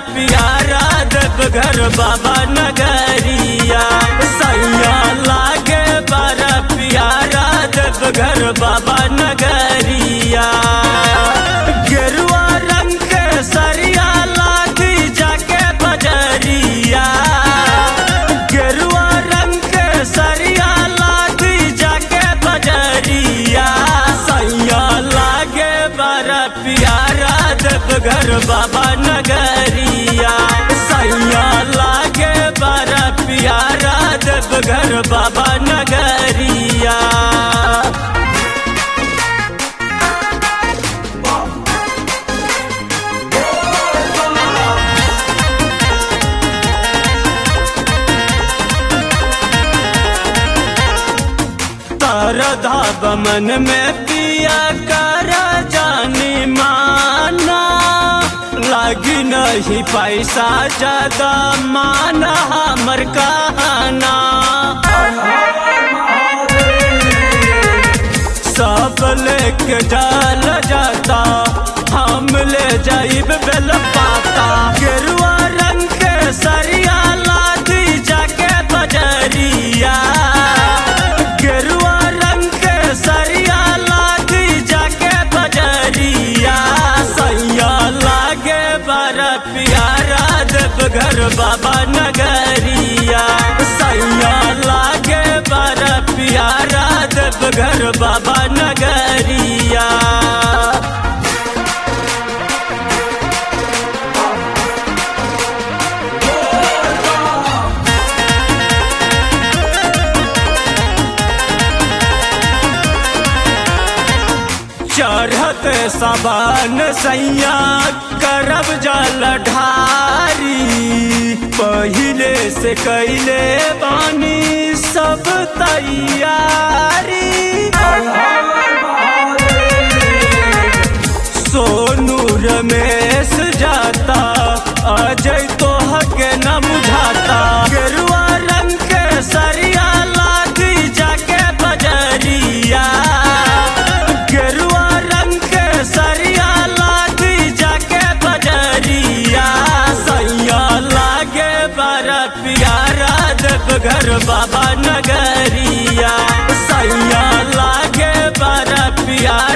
प्यारा देवघर बाबा नगरिया सैया लागे बड़ा प्यारा देवघर बाबा नगरिया गेरुआ रंग के सरिया लागी जाके बजरिया गेरुआ रंग के सरिया लागी जाके बजरिया सैया लागे बड़ा प्यारा देवघर बाबा नगरिया सैया लागे बड़ा प्यारा देवघर बाबा नगरिया तरधा बमन में पिया कर जानी माना लगी नहीं पैसा ज्यादा माना हमर कहना सब लेके जाल जाता हम ले जाइब बेल पाता गेरुआ रंग के सरिया लादी जाके बजरिया गेरुआ रंग के सरिया लादी जाके बजरिया सैया लागे बड़ा प्यारा देवघर बाबा नगरिया सैया लागे बड़ा प्यारा देवघर बाबा नगरिया चढ़त सबन सैया करब जल ढारी पहिले से कैले बानी सब तैयारी सोनू रमेश जाता अजय तो के न बुझाता गेरुआ रंग के सरिया लागी जाके बजरिया गेरुआ रंग के सरिया लागी जाके बजरिया सैया लागे बड़ा प्यारा देवघर बाबा नगरिया सैया लागे बड़ा प्यारा